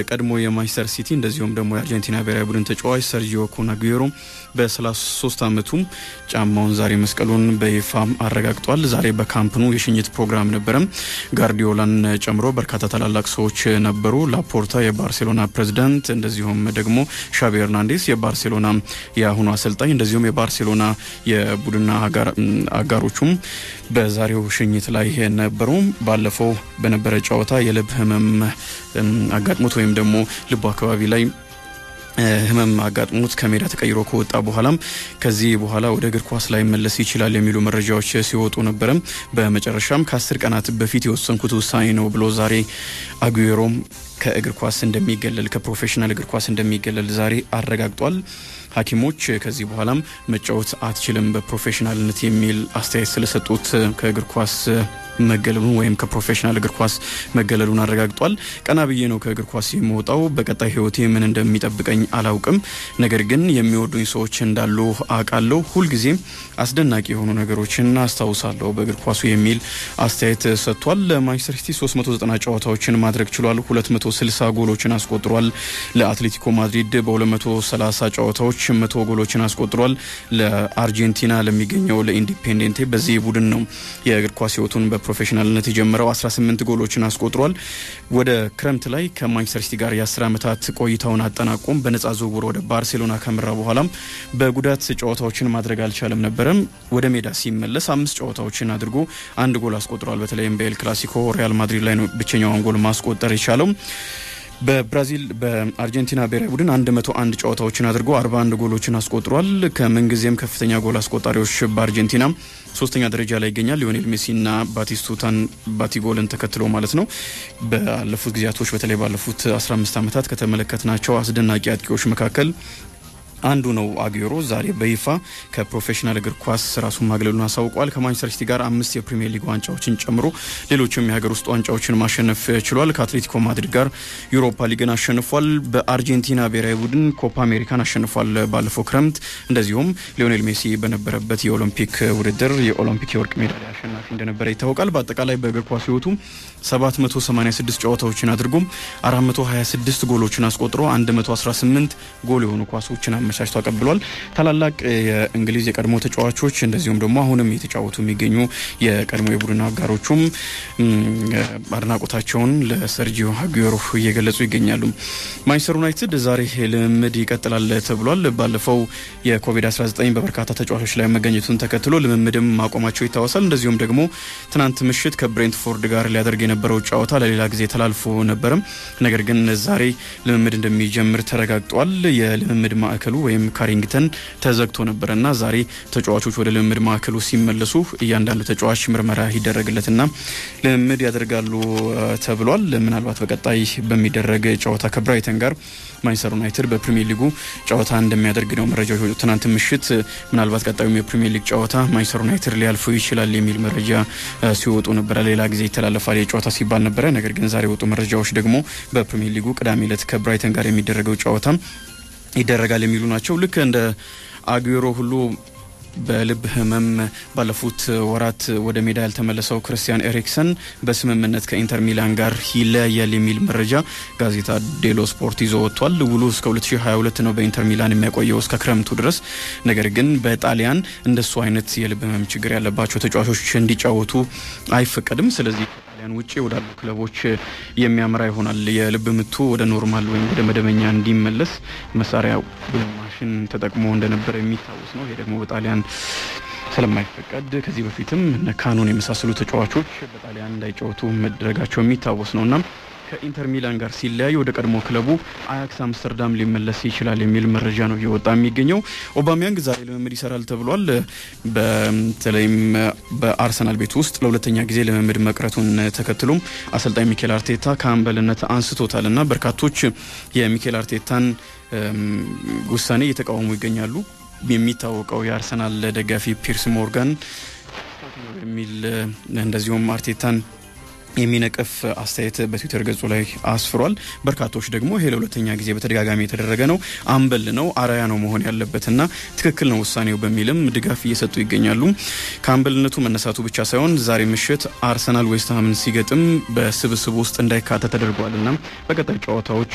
የቀድሞ የማንቸስተር ሲቲ እንደዚሁም ደግሞ የአርጀንቲና ብሔራዊ ቡድን ተጫዋች ሰርጂዮ ኩናጉዌሮ በ33 ዓመቱም ጫማውን ዛሬ መስቀሉን በይፋ አረጋግጧል። ዛሬ በካምፕኑ የሽኝት ፕሮግራም ነበረም። ጋርዲዮላን ጨምሮ በርካታ ታላላቅ ሰዎች ነበሩ። ላፖርታ የባርሴሎና ፕሬዚዳንት፣ እንደዚሁም ደግሞ ሻቢ ሄርናንዴስ የባርሴሎና የአሁኑ አሰልጣኝ፣ እንደዚሁም የባርሴሎና የቡድን አጋሮቹም በዛሬው ሽኝት ላይ ነበሩ። ባለፈው በነበረ ጨዋታ የልብ ህመም አጋጥሞት ወይም ደግሞ ልቡ አካባቢ ላይ ህመም አጋጥሞት ከሜዳ ተቀይሮ ከወጣ በኋላም ከዚህ በኋላ ወደ እግር ኳስ ላይ መለስ ይችላል የሚሉ መረጃዎች ሲወጡ ነበረም። በመጨረሻም ከአስር ቀናት በፊት የወሰንኩት ውሳኔ ነው ብሎ ዛሬ አጉዌሮም ከእግር ኳስ እንደሚገለል ከፕሮፌሽናል እግር ኳስ እንደሚገለል ዛሬ አረጋግጧል። ሐኪሞች ከዚህ በኋላም መጫወት አትችልም በፕሮፌሽናልነት የሚል አስተያየት ስለሰጡት ከእግር ኳስ መገለሉን ወይም ከፕሮፌሽናል እግር ኳስ መገለሉን አረጋግጧል። ቀና ብዬ ነው ከእግር ኳስ የምወጣው። በቀጣይ ህይወቴ ምን እንደሚጠብቀኝ አላውቅም። ነገር ግን የሚወዱኝ ሰዎች እንዳሉ አውቃለሁ። ሁልጊዜም አስደናቂ የሆኑ ነገሮችን አስታውሳለሁ በእግር ኳሱ የሚል አስተያየት ሰጥቷል። ለማንቸስተር ሲቲ 390 ጨዋታዎችን ማድረግ ችሏል። 260 ጎሎችን አስቆጥሯል። ለአትሌቲኮ ማድሪድ በ230 ጨዋታዎች መቶ ጎሎችን አስቆጥሯል። ለአርጀንቲና ለሚገኘው ለኢንዲፔንዴንቴ በዚህ ቡድን ነው የእግር ኳስ ህይወቱን በፕሮፌሽናልነት የጀመረው 18 ጎሎችን አስቆጥሯል። ወደ ክረምት ላይ ከማንቸስተር ሲቲ ጋር የ10 ዓመታት ቆይታውን አጠናቆም በነጻ ዝውውር ወደ ባርሴሎና ከመራ በኋላም በጉዳት ጨዋታዎችን ማድረግ አልቻለም ነበረም። ወደ ሜዳ ሲመለስ አምስት ጨዋታዎችን አድርጎ አንድ ጎል አስቆጥሯል። በተለይም በኤል ክላሲኮ ሪያል ማድሪድ ላይ ነው ብቸኛውን ጎል ማስቆጠር የቻለው። በብራዚል በአርጀንቲና ብሔራዊ ቡድን 101 ጨዋታዎችን አድርጎ 41 ጎሎችን አስቆጥሯል። ከምንጊዜም ከፍተኛ ጎል አስቆጣሪዎች በአርጀንቲና ሶስተኛ ደረጃ ላይ ይገኛል። ሊዮኔል ሜሲና ባቲስቱታን ባቲጎልን ተከትሎ ማለት ነው። ባለፉት ጊዜያቶች በተለይ ባለፉት 15 ዓመታት ከተመለከትናቸው አስደናቂ አጥቂዎች መካከል አንዱ ነው። አጉዌሮ ዛሬ በይፋ ከፕሮፌሽናል እግር ኳስ ራሱን ማግለሉን አሳውቋል። ከማንቸስተር ሲቲ ጋር አምስት የፕሪሚየር ሊግ ዋንጫዎችን ጨምሮ ሌሎችም የሀገር ውስጥ ዋንጫዎችን ማሸነፍ ችሏል። ከአትሌቲኮ ማድሪድ ጋር ዩሮፓ ሊግን አሸንፏል። በአርጀንቲና ብሔራዊ ቡድን ኮፓ አሜሪካን አሸንፏል ባለፈው ክረምት። እንደዚሁም ሊዮኔል ሜሲ በነበረበት የኦሎምፒክ ውድድር የኦሎምፒክ የወርቅ ሜዳሊያ አሸናፊ እንደነበረ ይታወቃል። በአጠቃላይ በእግር ኳስ ህይወቱ 786 ጨዋታዎችን አድርጎም 426 ጎሎችን አስቆጥሮ 118 ጎል የሆኑ ኳሶችን አመቻችቶ አቀብሏል። ታላላቅ የእንግሊዝ የቀድሞ ተጫዋቾች እንደዚሁም ደግሞ አሁንም የተጫወቱ የሚገኙ የቀድሞ የቡድን አጋሮቹም አድናቆታቸውን ለሰርጂዮ አጉዌሮ እየገለጹ ይገኛሉ። ማንቸስተር ዩናይትድ ዛሬ ልምምድ ይቀጥላል ተብሏል። ባለፈው የኮቪድ-19 በበርካታ ተጫዋቾች ላይ መገኘቱን ተከትሎ ልምምድም ማቆማቸው ይታወሳል። እንደዚሁም ደግሞ ትናንት ምሽት ከብሬንትፎርድ ጋር ሊያደርግ የነበረው ጨዋታ ለሌላ ጊዜ ተላልፎ ነበርም። ነገር ግን ዛሬ ልምምድ እንደሚጀምር ተረጋግጧል። የልምምድ ማዕከሉ ወይም ካሪንግተን ተዘግቶ ነበረ እና ዛሬ ተጫዋቾች ወደ ልምምድ ማዕከሉ ሲመለሱ እያንዳንዱ ተጫዋች ምርመራ ይደረግለትና ልምምድ ያደርጋሉ ተብሏል። ምናልባት በቀጣይ በሚደረግ ጨዋታ ከብራይተን ጋር ማንቸስተር ዩናይትድ በፕሪሚየር ሊጉ ጨዋታ እንደሚያደርግ ነው መረጃዎች የወጡት። ትናንት ምሽት ምናልባት ቀጣዩም የፕሪሚየር ሊግ ጨዋታ ማንቸስተር ዩናይትድ ሊያልፉ ይችላል የሚል መረጃ ሲወጡ ነበረ። ሌላ ጊዜ ይተላለፋል የጨዋታ ሲባል ነበረ። ነገር ግን ዛሬ የወጡ መረጃዎች ደግሞ በፕሪሚየር ሊጉ ቅዳሜ ዕለት ከብራይተን ጋር የሚደረገው ጨዋታ ይደረጋል የሚሉ ናቸው። ልክ እንደ አጉዌሮ ሁሉ በልብ ህመም ባለፉት ወራት ወደ ሜዳ ያልተመለሰው ክርስቲያን ኤሪክሰን በስምምነት ከኢንተር ሚላን ጋር ይለያያል የሚል መረጃ ጋዜጣ ዴሎ ስፖርት ይዞ ወጥቷል። ውሉ እስከ 2022 ነው በኢንተር ሚላን የሚያቆየው እስከ ክረምቱ ድረስ። ነገር ግን በጣሊያን እንደሱ አይነት የልብ ህመም ችግር ያለባቸው ተጫዋቾች እንዲጫወቱ አይፈቀድም። ስለዚህ ጣሊያን ውጭ ወዳሉ ክለቦች የሚያመራ ይሆናል። የልብ ምቱ ወደ ኖርማል ወይም ወደ መደበኛ እንዲመለስ መሳሪያ ማሽን ተጠቅሞ እንደነበረ የሚታወስ ነው። ይሄ ደግሞ በጣሊያን ስለማይፈቀድ ከዚህ በፊትም እነ ካኑን የመሳሰሉ ተጫዋቾች በጣሊያን እንዳይጫወቱ መደረጋቸው የሚታወስ ነው እና ከኢንተር ሚላን ጋር ሲለያይ ወደ ቀድሞ ክለቡ አያክስ አምስተርዳም ሊመለስ ይችላል የሚል መረጃ ነው እየወጣ የሚገኘው። ኦባሚያንግ ዛሬ ልምምድ ይሰራል ተብሏል። በተለይም በአርሰናል ቤት ውስጥ ለሁለተኛ ጊዜ ልምምድ መቅረቱን ተከትሎም አሰልጣኝ ሚኬል አርቴታ ከአምበልነት አንስቶታል እና በርካቶች የሚኬል አርቴታን ውሳኔ እየተቃወሙ ይገኛሉ። የሚታወቀው የአርሰናል ደጋፊ ፒርስ ሞርጋን የሚል እንደዚሁም አርቴታን የሚነቅፍ አስተያየት በትዊተር ገጹ ላይ አስፍሯል። በርካቶች ደግሞ ይሄ ለሁለተኛ ጊዜ በተደጋጋሚ የተደረገ ነው፣ አምበል ነው፣ አርአያ ነው መሆን ያለበትና ትክክል ነው ውሳኔው በሚልም ድጋፍ እየሰጡ ይገኛሉ። ከአምበልነቱ መነሳቱ ብቻ ሳይሆን ዛሬ ምሽት አርሰናል ዌስትሃምን ሲገጥም በስብስብ ውስጥ እንዳይካተት ተደርጓልና በቀጣይ ጨዋታዎች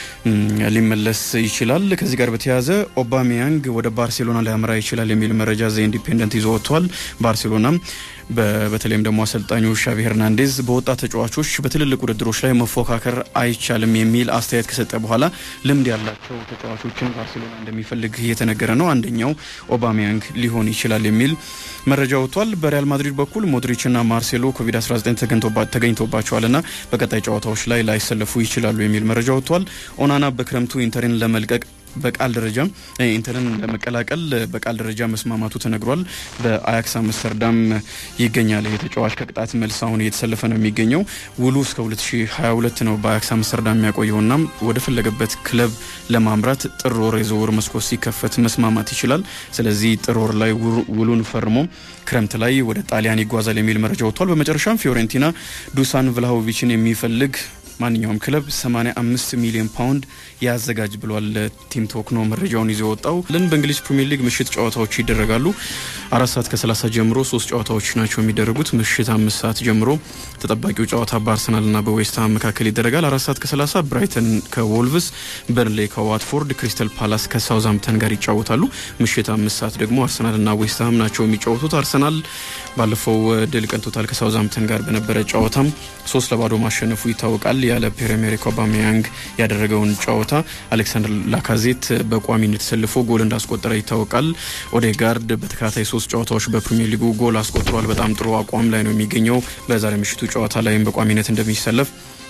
ሊመለስ ይችላል። ከዚህ ጋር በተያያዘ ኦባሜያንግ ወደ ባርሴሎና ሊያመራ ይችላል የሚል መረጃ ዘ ኢንዲፔንደንት ይዞ ወጥቷል። ባርሴሎና በተለይም ደግሞ አሰልጣኙ ሻቪ ሄርናንዴዝ በወጣት ተጫዋቾች በትልልቅ ውድድሮች ላይ መፎካከር አይቻልም የሚል አስተያየት ከሰጠ በኋላ ልምድ ያላቸው ተጫዋቾችን ባርሴሎና እንደሚፈልግ እየተነገረ ነው። አንደኛው ኦባሜያንግ ሊሆን ይችላል የሚል መረጃ ወጥቷል። በሪያል ማድሪድ በኩል ሞድሪችና ማርሴሎ ኮቪድ-19 ተገኝቶባቸዋልና በቀጣይ ጨዋታዎች ላይ ላይሰለፉ ይችላሉ የሚል መረጃ ወጥቷል። ኦናና በክረምቱ ኢንተርን ለመልቀቅ በቃል ደረጃ ኢንተርን ለመቀላቀል በቃል ደረጃ መስማማቱ ተነግሯል። በአያክስ አምስተርዳም ይገኛል። ይህ ተጫዋች ከቅጣት መልስ አሁን እየተሰለፈ ነው የሚገኘው። ውሉ እስከ 2022 ነው በአያክስ አምስተርዳም የሚያቆየውና ወደ ፈለገበት ክለብ ለማምራት ጥር ወር የዝውውር መስኮት ሲከፈት መስማማት ይችላል። ስለዚህ ጥር ወር ላይ ውሉን ፈርሞ ክረምት ላይ ወደ ጣሊያን ይጓዛል የሚል መረጃ ወጥቷል። በመጨረሻም ፊዮሬንቲና ዱሳን ቭላሆቪችን የሚፈልግ ማንኛውም ክለብ 85 ሚሊዮን ፓውንድ ያዘጋጅ ብሏል። ቲም ቶክ ነው መረጃውን ይዞ የወጣው። ልን በእንግሊዝ ፕሪሚየር ሊግ ምሽት ጨዋታዎች ይደረጋሉ። አራት ሰዓት ከ30 ጀምሮ ሶስት ጨዋታዎች ናቸው የሚደረጉት። ምሽት አምስት ሰዓት ጀምሮ ተጠባቂው ጨዋታ በአርሰናልና በዌስትሃም መካከል ይደረጋል። አራት ሰዓት ከ30 ብራይተን ከዎልቭስ፣ በርንሌ ከዋትፎርድ፣ ክሪስታል ፓላስ ከሳውዝሃምፕተን ጋር ይጫወታሉ። ምሽት አምስት ሰዓት ደግሞ አርሰናልና ዌስትሃም ናቸው የሚጫወቱት። አርሰናል ባለፈው ድል ቀንቶታል ከሳውዝሃምፕተን ጋር በነበረ ጨዋታም ሶስት ለባዶ ማሸነፉ ይታወቃል። ያለ ፒየር ኤሜሪክ ኦባሜያንግ ያደረገውን ጨዋታ አሌክሳንደር ላካዜት በቋሚነት ተሰልፎ ጎል እንዳስቆጠረ ይታወቃል። ኦዴጋርድ በተከታታይ ሶስት ጨዋታዎች በፕሪሚየር ሊጉ ጎል አስቆጥሯል። በጣም ጥሩ አቋም ላይ ነው የሚገኘው። በዛሬ ምሽቱ ጨዋታ ላይም በቋሚነት እንደሚሰለፍ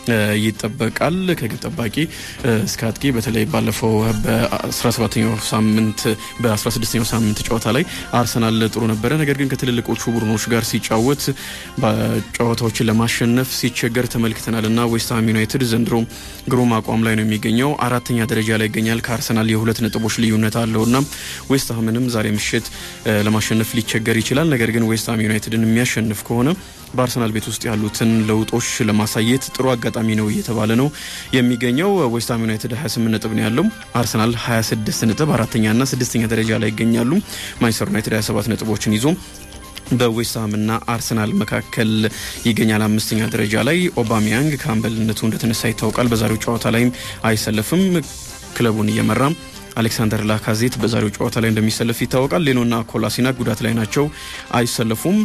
ይጠበቃል። ከግብ ጠባቂ እስከ አጥቂ በተለይ ባለፈው በ17ኛው ሳምንት በ16ኛው ሳምንት ጨዋታ ላይ አርሰናል ጥሩ ነበረ። ነገር ግን ከትልልቆቹ ቡድኖች ጋር ሲጫወት ጨዋታዎችን ለማሸነፍ ሲቸገር ተመልክተናል እና ዌስትሃም ዩናይትድ ዘንድሮ ግሩም አቋም ላይ ነው የሚገኘው። አራተኛ ደረጃ ላይ ይገኛል። ከአርሰናል የሁለት ነጥቦች ልዩነት አለው እና ዌስትሃምንም ዛሬ ምሽት ለማሸነፍ ሊቸገር ይችላል። ነገር ግን ዌስትሃም ዩናይትድን የሚያሸንፍ ከሆነ በአርሰናል ቤት ውስጥ ያሉትን ለውጦች ለማሳየት ጥሩ አጋጣሚ ነው እየተባለ ነው የሚገኘው። ዌስትሃም ዩናይትድ 28 ነጥብ ነው ያለው። አርሰናል 26 ነጥብ አራተኛና ስድስተኛ ደረጃ ላይ ይገኛሉ። ማንቸስተር ዩናይትድ 27 ነጥቦችን ይዞ በዌስትሃምና አርሰናል መካከል ይገኛል። አምስተኛ ደረጃ ላይ ኦባሚያንግ ከአምበልነቱ እንደተነሳ ይታወቃል። በዛሬው ጨዋታ ላይም አይሰለፍም። ክለቡን እየመራ አሌክሳንደር ላካዜት በዛሬው ጨዋታ ላይ እንደሚሰለፍ ይታወቃል። ሌኖና ኮላሲናክ ጉዳት ላይ ናቸው፣ አይሰለፉም።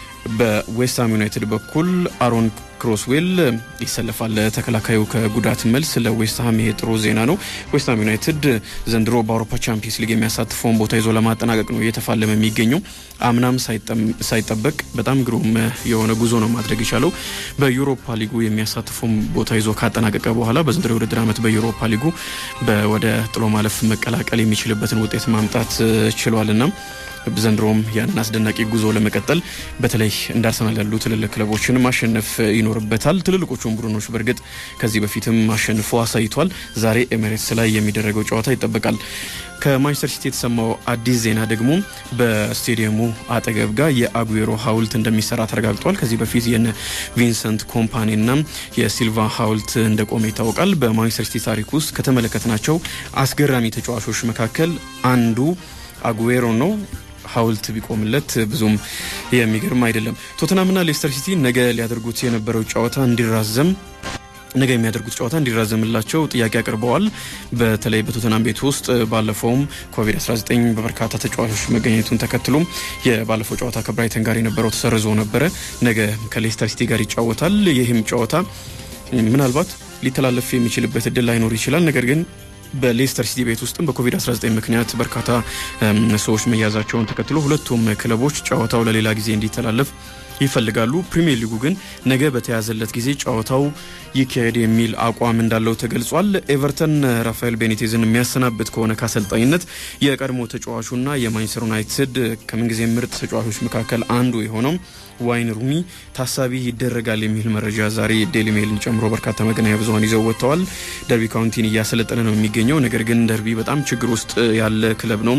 በዌስትሃም ዩናይትድ በኩል አሮን ክሮስዌል ይሰለፋል። ተከላካዩ ከጉዳት መልስ ለዌስትሃም ይሄ ጥሩ ዜና ነው። ዌስትሃም ዩናይትድ ዘንድሮ በአውሮፓ ቻምፒየንስ ሊግ የሚያሳትፈውን ቦታ ይዞ ለማጠናቀቅ ነው እየተፋለመ የሚገኘው። አምናም ሳይጠበቅ በጣም ግሩም የሆነ ጉዞ ነው ማድረግ የቻለው። በዩሮፓ ሊጉ የሚያሳትፈውን ቦታ ይዞ ካጠናቀቀ በኋላ በዘንድሮ የውድድር ዓመት በዩሮፓ ሊጉ ወደ ጥሎ ማለፍ መቀላቀል የሚችልበትን ውጤት ማምጣት ችሏልና ዘንድሮም ያንን አስደናቂ ጉዞ ለመቀጠል በተለይ እንደ አርሰናል ያሉ ትልልቅ ክለቦችን ማሸነፍ ይኖርበታል። ትልልቆቹን ቡድኖች በእርግጥ ከዚህ በፊትም አሸንፎ አሳይቷል። ዛሬ ኤሜሬትስ ላይ የሚደረገው ጨዋታ ይጠበቃል። ከማንቸስተር ሲቲ የተሰማው አዲስ ዜና ደግሞ በስቴዲየሙ አጠገብ ጋር የአጉዌሮ ሐውልት እንደሚሰራ ተረጋግጧል። ከዚህ በፊት የነ ቪንሰንት ኮምፓኒና የሲልቫ ሐውልት እንደቆመ ይታወቃል። በማንቸስተር ሲቲ ታሪክ ውስጥ ከተመለከትናቸው አስገራሚ ተጫዋቾች መካከል አንዱ አጉዌሮ ነው። ሐውልት ቢቆምለት ብዙም የሚገርም አይደለም። ቶተናምና ሌስተር ሲቲ ነገ ሊያደርጉት የነበረው ጨዋታ እንዲራዘም ነገ የሚያደርጉት ጨዋታ እንዲራዘምላቸው ጥያቄ አቅርበዋል። በተለይ በቶተናም ቤት ውስጥ ባለፈውም ኮቪድ-19 በበርካታ ተጫዋቾች መገኘቱን ተከትሎም የባለፈው ጨዋታ ከብራይተን ጋር የነበረው ተሰርዞ ነበረ። ነገ ከሌስተር ሲቲ ጋር ይጫወታል። ይህም ጨዋታ ምናልባት ሊተላለፍ የሚችልበት እድል ላይኖር ይችላል። ነገር ግን በሌስተር ሲቲ ቤት ውስጥም በኮቪድ-19 ምክንያት በርካታ ሰዎች መያዛቸውን ተከትሎ ሁለቱም ክለቦች ጨዋታው ለሌላ ጊዜ እንዲተላለፍ ይፈልጋሉ። ፕሪሚየር ሊጉ ግን ነገ በተያዘለት ጊዜ ጨዋታው ይካሄድ የሚል አቋም እንዳለው ተገልጿል። ኤቨርተን ራፋኤል ቤኒቴዝን የሚያሰናብት ከሆነ ከአሰልጣኝነት የቀድሞ ተጫዋቹና የማንቸስተር ዩናይትድ ከምንጊዜ ምርጥ ተጫዋቾች መካከል አንዱ የሆነው ዋይን ሩኒ ታሳቢ ይደረጋል የሚል መረጃ ዛሬ ዴሊ ሜልን ጨምሮ በርካታ መገናኛ ብዙኃን ይዘው ወጥተዋል። ደርቢ ካውንቲን እያሰለጠነ ነው የሚገኘው። ነገር ግን ደርቢ በጣም ችግር ውስጥ ያለ ክለብ ነው።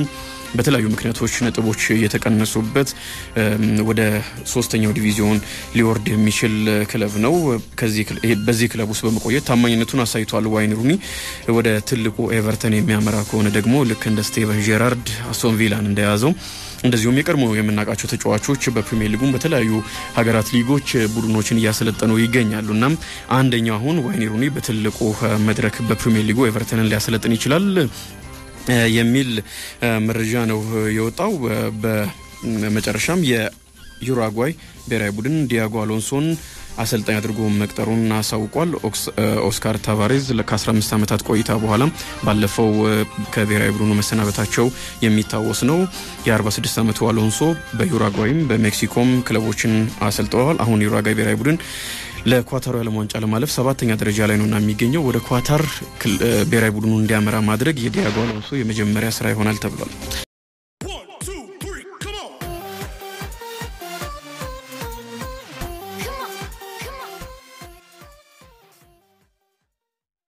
በተለያዩ ምክንያቶች ነጥቦች የተቀነሱበት ወደ ሶስተኛው ዲቪዚዮን ሊወርድ የሚችል ክለብ ነው። በዚህ ክለብ ውስጥ በመቆየት ታማኝነቱን አሳይቷል። ዋይን ሩኒ ወደ ትልቁ ኤቨርተን የሚያመራ ከሆነ ደግሞ ልክ እንደ ስቴቨን ጄራርድ አስቶን ቪላን እንደያዘው እንደዚሁም የቀድሞ የምናውቃቸው ተጫዋቾች በፕሪሚየር ሊጉም በተለያዩ ሀገራት ሊጎች ቡድኖችን እያሰለጠኑ ይገኛሉ። እናም አንደኛው አሁን ዋይን ሩኒ በትልቁ መድረክ በፕሪሚየር ሊጉ ኤቨርተንን ሊያሰለጥን ይችላል የሚል መረጃ ነው የወጣው። በመጨረሻም የዩራጓይ ብሔራዊ ቡድን ዲያጎ አሎንሶን አሰልጣኝ አድርጎ መቅጠሩን አሳውቋል። ኦስካር ታቫሬዝ ከ15 ዓመታት ቆይታ በኋላ ባለፈው ከብሔራዊ ቡድኑ መሰናበታቸው የሚታወስ ነው። የ46 ዓመቱ አሎንሶ በዩራጓይም በሜክሲኮም ክለቦችን አሰልጥነዋል። አሁን ዩራጓይ ብሔራዊ ቡድን ለኳታሩ የዓለም ዋንጫ ለማለፍ ሰባተኛ ደረጃ ላይ ነውና የሚገኘው ወደ ኳታር ብሔራዊ ቡድኑ እንዲያመራ ማድረግ የዲያጎ አሎንሶ የመጀመሪያ ስራ ይሆናል ተብሏል።